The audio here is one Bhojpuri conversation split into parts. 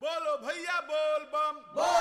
बोलो भैया बोल बम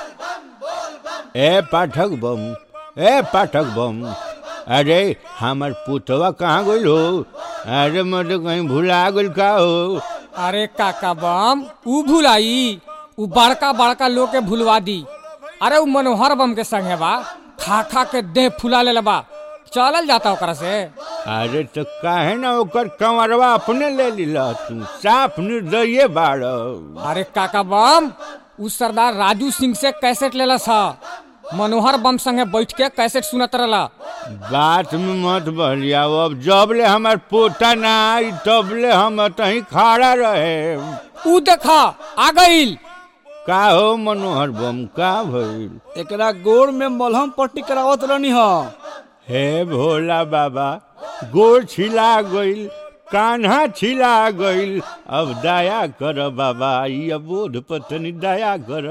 ए पाठक बम ए पाठक बम अरे हमार पुतवा कहाँ गइल हो अरे मैं कहीं भुला गइल का हो अरे काका बम ऊ भुलाई ऊ बड़का बड़का लोग के भुलवा दी अरे ऊ मनोहर बम के संगे बा खा खा के देह फुला ले बा चलल जाता ओकरा से अरे तो काहे ना ओकर कंवरवा अपने ले लिला तू साफ निर्दये बाड़ अरे काका बम ऊ सरदार राजू सिंह से कैसेट लेला सा मनोहर बम संगे बैठ के कैसेट सुनत रहला बात में मत बहलिया अब जब ले हमार पोता ना आई तब ले हम तही खड़ा रहे ऊ देखा आ गइल का हो मनोहर बम का भइल एकरा गोड़ में मलहम पट्टी करावत रहनी ह हे भोला बाबा गोड़ छिला गइल कान्हा छिला गइल अब दया कर बाबा ई अबोध पत्नी दया कर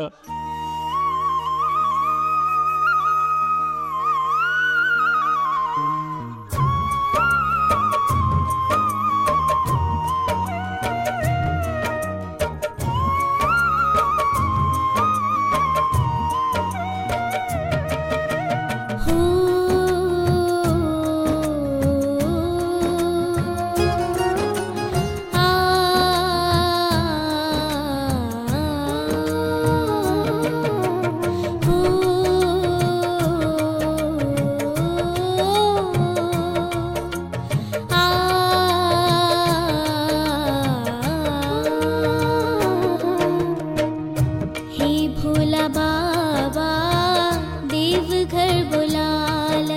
हो आ हो हे भोला बाबा देव घर बुलाला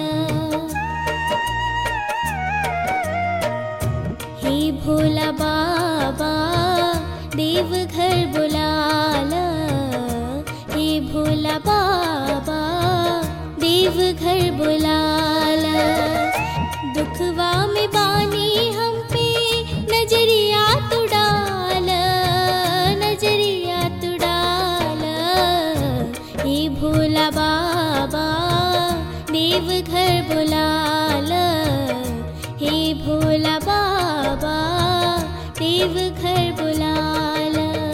हे भोला बाबा देव घर बुलाला हे भोला बाबा देव घर बुलाला दुखवा में बानी हम पे नजरिया तू डाल नजरिया तू डाल हे भोला बाबा देव घर बुलाल हे भोला बाबा देव घर बुलाल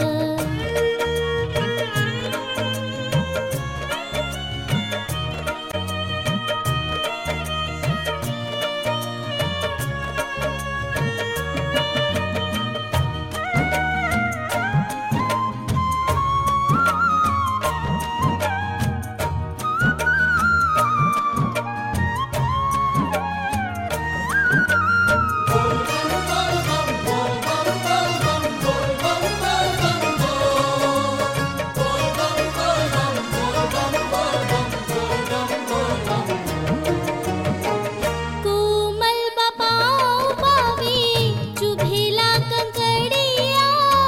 कोमल बपाओ पावे चुभेला कंकड़िया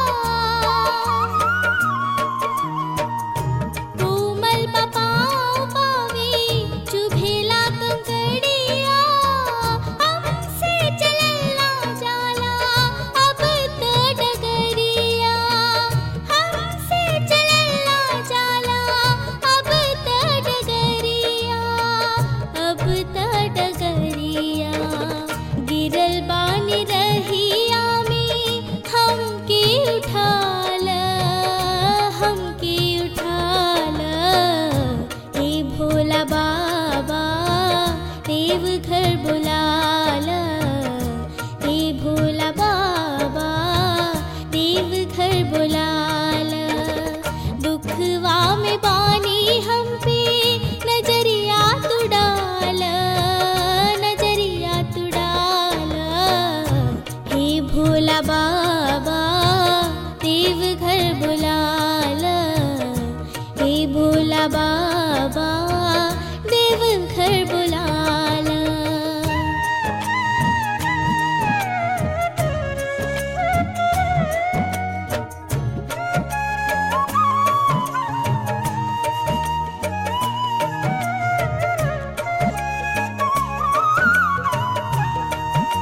कोमल बपाओ पावे चुभेला कंकड़िया हमसे चलला जाला अब तो डगरिया हमसे चलला जाला अब तो डगरिया अब तो डगरिया गिरल बानी रहिया में हमके उठाल हमके उठाल हे भोला बाबा देव घर बुलाल हे भोला बाबा देव घर बुलाल दुखवा में बानी हम पे नजरिया तू डाल नजरिया तू डाल हे भोला बाबा देव घर बुलाल हे भोला बाबा देव घर बुलाल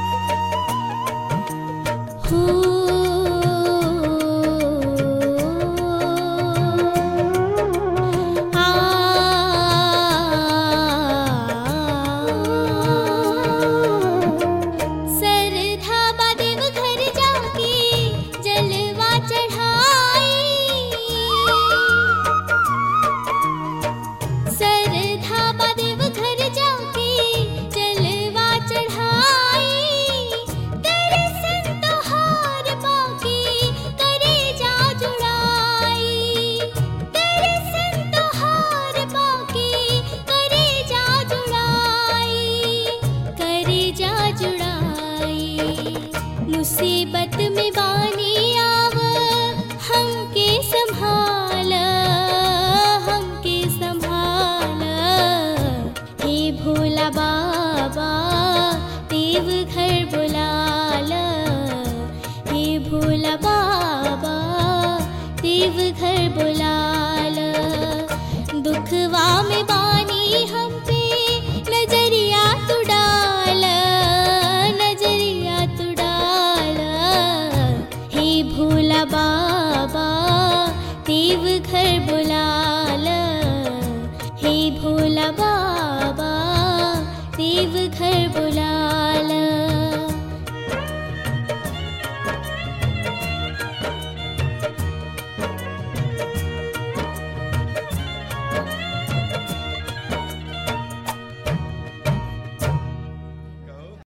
हो देव घर बुलाल दुखवा में बानी हम पे नजरिया तू डाल नजरिया तू डाल हे भोला बाबा देव घर